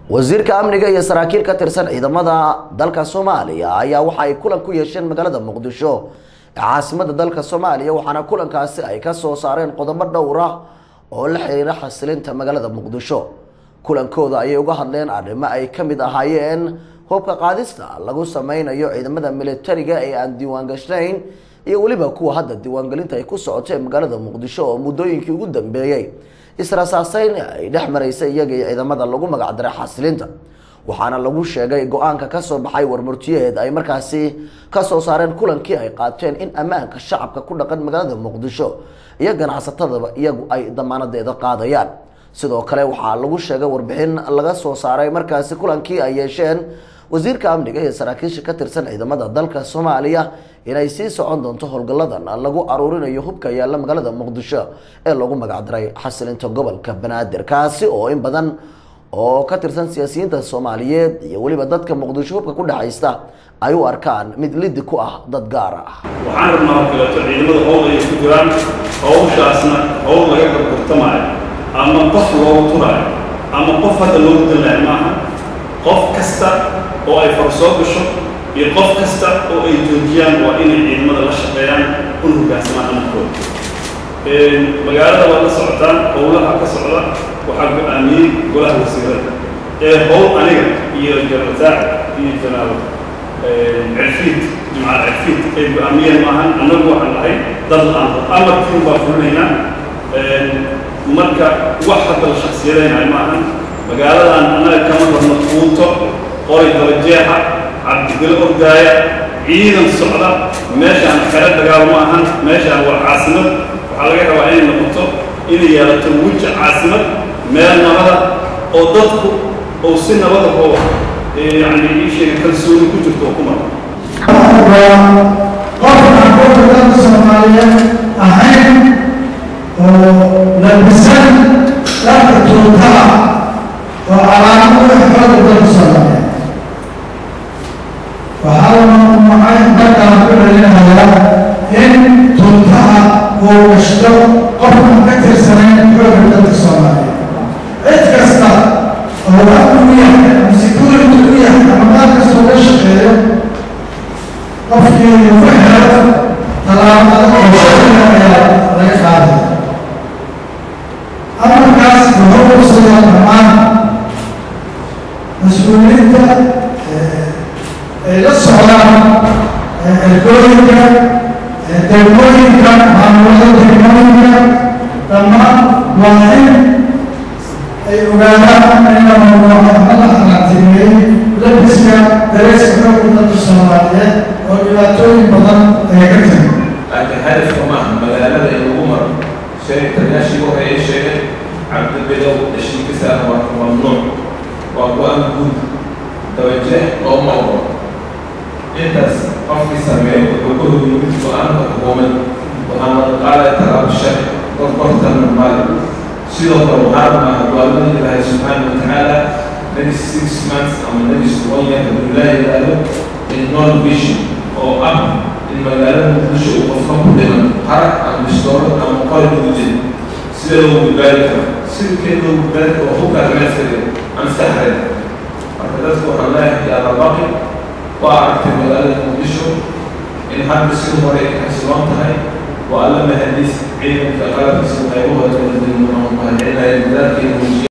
wasiirka amniga iyo saraakiil ka tirsan ciidamada dalka soomaaliya ayaa waxa ay kulan ku yeesheen magaalada muqdisho ee caasimada dalka soomaaliya waxaana kulankaasi ay ka soo saareen qodobo dhowr ah oo la xiriira xasilinta magaalada muqdisho kulankooda ayay uga hadleen arrimo ay ka mid ahaayeen hubka qaadista lagu sameynayo ciidamada militariga ee aan diiwaan gashnayn iyo weliba kuwa hadda diiwaangelinta ay ku socotee magaalada muqdisho oo muddooyinkii ugu dambeeyey israsaaseyn ay dhex maraysay iyaga iyo ciidamada lagu magacdaray xasilinta waxaana lagu sheegay go-aanka kasoo baxay warmurtiyeed ay markaasi kasoo saareen kulankii ay qaateen in ammaanka shacabka ku dhaqan magaalada muqdisho iyo ganacsatadaba iyagu ay damaanadeeda qaadayaan sidoo kale waxaa lagu sheegay warbixin laga soo saaray markaasi kulankii ay yeesheen wasiirka amniga iyo saraakiisha ka tirsan ciidamada dalka soomaaliya inay sii socon doonto howlgalladan lagu aruurinayo hubka yaalla magaalada muqdisho ee lagu magacdaray xasilinta gobolka banaadir kaasi oo in badan oo ka tirsan siyaasiyiinta soomaaliyeed iyo weliba dadka muqdisho hubka ku dhexaysta ay u arkaan mid lidi ku ah dad gaar ah waxaan rabnaa oo kaleeto ciidamada howl ay ku jiraan hawshaasna howl laga gargartamaayo ama qof loogu turaayo ama qof hadda loogu dallaayo maaha qof kasta oo ay far soo gasho iyo qof kasta oo ay joojiyaan waa inay ciidamada la shaqeeyaan una hoggaansamaan amarkooda magaalada waa la socotaan howlaha ka socda waxaa go-aamiyey golaha wasiirada ee howl aniga iyo jarmataac iyo janaabo cirfiid jimcaal cirfiid ay go-aamiyeen maahan annagu waxaan nahay dad la-aan amarkiin baa fulinaynaa marka wax hadda la shaksiyadaynayo maahan magaaladan annaga kama rabno quuto qoray dabajeexa cabdigelo ordaaya ciidan socda meeshaan xero dagaal ma ahan meeshaan waa caasimad waxaa laga rabaa inay noqoto inay yeelato weji caasimad meel nabada oo dadku ou si nabada oo yani ii sheega kalsooni ku jirto oo ku mara qofka qofka dalka soomaaliyeed ahayn oo labisan dharka tuutaha oo calaamad u ah xooga dalka soomaaliyeed waxaa la mamnuucay dalkaan ku dhalinayaa in tuutaha uu gashto qofkan ka tirsanayn xooga dalka soomaaliyeed cid kasta oo amni u yahay ama security u yahay ama maal kastoo la shaqeeyo qofkii ugu helo tallaabada qorsheeda ayaa laga qaaday amarkaas wuxuu qusayaa dhammaan mas-uuliyiinta ay la socdaan ergooyinka degmooyinka maamulada degmooyinka dhammaan waa in ay ogaadaan in la mamnuuco ama la xalaatimeeyey labiska dareeska xooga dalka soomaaliyeed oo dhibaatooyin badan ay ka timi laakiin hadafka maaha magaalada in lagu maro shay taliyaashii waxay ay sheegeen cabdibilow heshiikisaana waa mamnuuc waa go-aan guud dabajeex oo ma ogo intaas qofkii sameeyo wuxuu ku horyimid go-aanka xukuumad waxaana qaadaya talaabo sharci gorgortanna maali sidoo kale waxaa rabnaa go-aamada ilaahay subxaana wa tacaala next six months ama next one year hadduu ilaahay yidhaahdo in non vision oo ah in magaalada muqdisho uu qofka ku dhiman harag ama bistooro ama qori lagu jiri sida loogu badbaadi karo sidkeed loogu badbaadi karo waa hubka armeeskada maskaxdeeda marka dadku waxaan leeyahay yaa labaqi waa aragtay magaalada muqdisho in hadda sidii hore ay xasiloon tahay waa alla mahadiis ciidanka qalabkiisa qaybahooda kala duwan oo mahadcelinaya dadaalkeeda muujiya